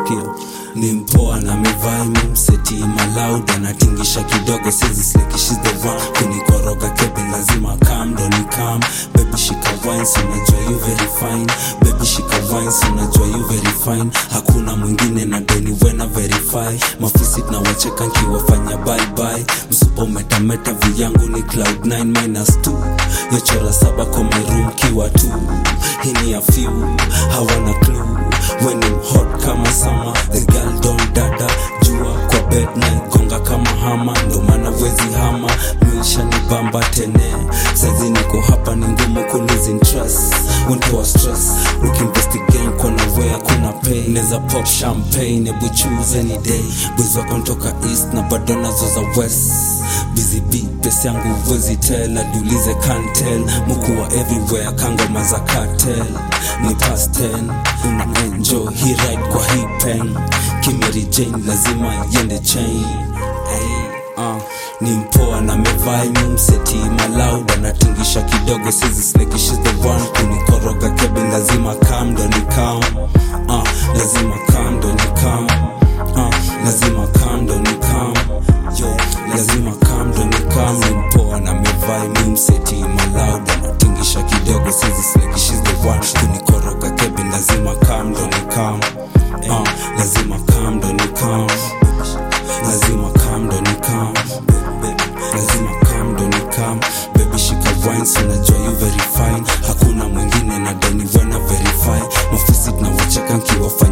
sikia ni mpoa na mevai mimseti maloud anatingisha kidogo sizi sleki she's the one kunikoroga kebe lazima kam ndo ni kam baby shika wines unajua you very fine baby shika wines unajua you very fine hakuna mwingine na deni wena verify mafisi tunawacheka nkiwafanya bye bye msupa umetameta viyangu ni cloud 9 minus 2 yochora saba kwa my room kiwa tu hii ni a few hawana clue when I'm hot kama sama the girl don't dada jua kwa bed na gonga kama hama ndo maana wezi hama maisha ni bamba tene saizi niko hapa ni ngumu kulose interest untoa stress ukiinvestigate kwa nawea kuna pay neza pop champagne ebu choose any day boys wako ntoka east na bado nazo za west busy bee pesa yangu wezi tell adulize cantel mukuwa everywhere kangoma za cartel ni past 10 una enjoy hi ride kwa hi pen kimeri jane lazima yende chain hey, uh, ni mpoa na mevai mumseti maloud anatingisha kidogo sizi sleki she's the one kunikoroga kebi lazima kam ndo ni kam uh, lazima kam ndo ni kam uh, lazima kam ndo ni kam yo lazima kam ndo ni kam ni mpoa na mevai mumseti maloud anatingisha kidogo sizi sleki she's the one kunikoroga kebi lazima kam ndo ni kam uh, lazima kam ndo ni kam lazima kam ndo ni kam lazima kam ndo ni kam baby shika wines unajua you very fine hakuna mwingine na deni wena verify mafisi tunawacheka nkiwafa